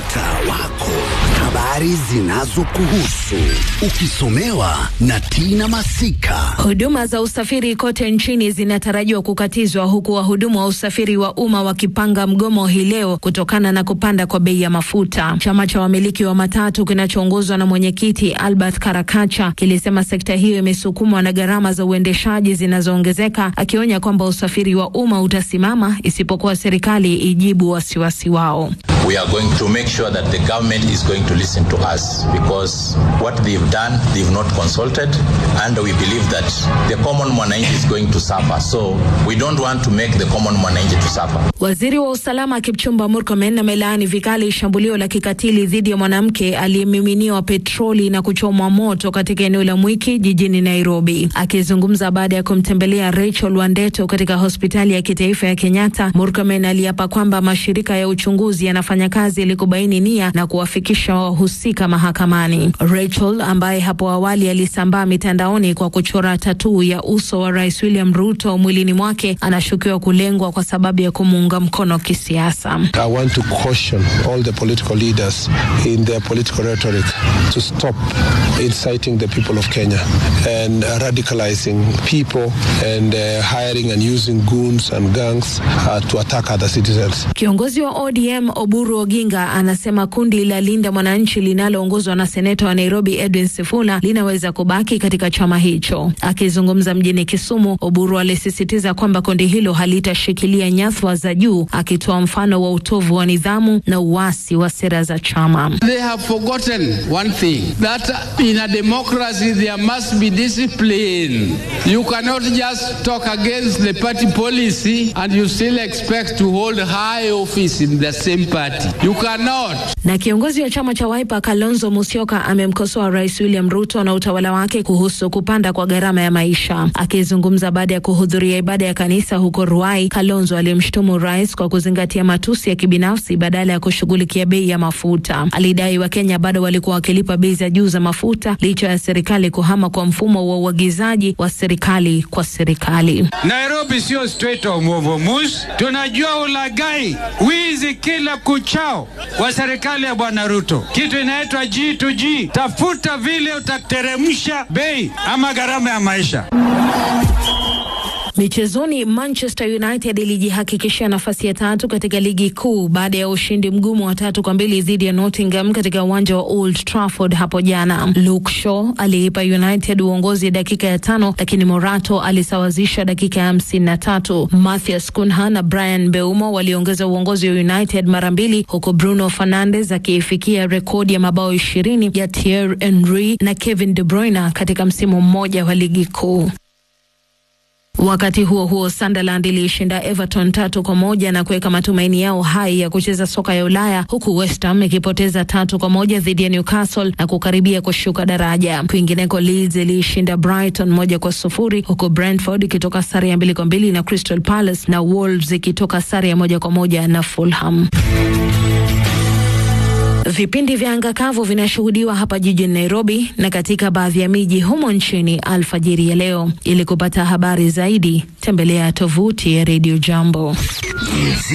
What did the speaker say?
mtaa wako, habari zinazokuhusu ukisomewa na Tina Masika. Huduma za usafiri kote nchini zinatarajiwa kukatizwa huku wahudumu wa usafiri wa umma wakipanga mgomo hii leo kutokana na kupanda kwa bei ya mafuta. Chama cha wamiliki wa matatu kinachoongozwa na mwenyekiti Albert Karakacha kilisema sekta hiyo imesukumwa na gharama za uendeshaji zinazoongezeka, akionya kwamba usafiri wa umma utasimama isipokuwa serikali ijibu wasiwasi wao. We are going to make sure that the government is going to listen to us because what they've done, they've not consulted, and we believe that the common mwananchi is going to suffer. So we don't want to make the common mwananchi to suffer. Waziri wa usalama Kipchumba Murkomen amelaani vikali shambulio la kikatili dhidi ya mwanamke aliyemiminiwa petroli na kuchomwa moto katika eneo la Mwiki jijini Nairobi. Akizungumza baada ya kumtembelea Rachel Wandeto katika hospitali ya kitaifa ya Kenyatta, Murkomen aliapa kwamba mashirika ya uchunguzi yanafanya kazi ili kubaini nia na kuwafikisha wahusika mahakamani. Rachel ambaye hapo awali alisambaa mitandaoni kwa kuchora tatuu ya uso wa Rais William Ruto mwilini mwake anashukiwa kulengwa kwa sababu ya kumuunga mkono kisiasa. I want to caution all the political leaders in their political rhetoric to stop inciting the people of Kenya and radicalizing people and uh, hiring and using goons and gangs uh, to attack other citizens. Kiongozi wa ODM Oburu Oginga anasema kundi la Linda Mwananchi linaloongozwa na seneta wa Nairobi Edwin Sifuna linaweza kubaki katika chama hicho. Akizungumza mjini Kisumu, Oburu alisisitiza kwamba kundi hilo halitashikilia nyadhifa za juu, akitoa mfano wa utovu wa nidhamu na uasi wa sera za chama. They have forgotten one thing that in a democracy there must be discipline. You cannot just talk against the party policy and you still expect to hold high office in the same party. You cannot. Na kiongozi wa chama cha Wiper Kalonzo Musyoka amemkosoa Rais William Ruto na utawala wake kuhusu kupanda kwa gharama ya maisha. Akizungumza baada ya kuhudhuria ibada ya kanisa huko Ruai, Kalonzo alimshutumu rais kwa kuzingatia matusi ya kibinafsi badala ya kushughulikia bei ya mafuta. Alidai Wakenya bado walikuwa wakilipa bei za juu za mafuta licha ya serikali kuhama kwa mfumo wa uagizaji wa serikali kwa serikali. Nairobi sio Strait of Hormuz. Tunajua ulagai, wizi kila kuchao wa serikali ya Bwana Ruto. Kitu inaitwa G2G. Tafuta vile utateremsha bei ama gharama ya maisha. Michezoni, Manchester United ilijihakikishia nafasi ya tatu katika ligi kuu baada ya ushindi mgumu wa tatu kwa mbili dhidi ya Nottingham katika uwanja wa Old Trafford hapo jana. Luke Shaw aliipa United uongozi dakika ya tano, lakini Morato alisawazisha dakika ya hamsini na tatu. Matthias Cunha na Brian Mbeumo waliongeza uongozi wa United mara mbili, huku Bruno Fernandes akiifikia rekodi ya mabao ishirini ya Thierry Henry na Kevin De Bruyne katika msimu mmoja wa ligi kuu. Wakati huo huo, Sunderland iliishinda Everton tatu kwa moja na kuweka matumaini yao hai ya kucheza soka ya Ulaya, huku West Ham ikipoteza tatu kwa moja dhidi ya Newcastle na kukaribia kushuka daraja. Kwingineko, Leeds iliishinda Brighton moja kwa sufuri huku Brentford ikitoka sare ya mbili kwa mbili na Crystal Palace na Wolves ikitoka sare ya moja kwa moja na Fulham. Vipindi vya anga kavu vinashuhudiwa hapa jijini Nairobi na katika baadhi ya miji humo nchini alfajiri ya leo. Ili kupata habari zaidi, tembelea tovuti ya Radio Jambo.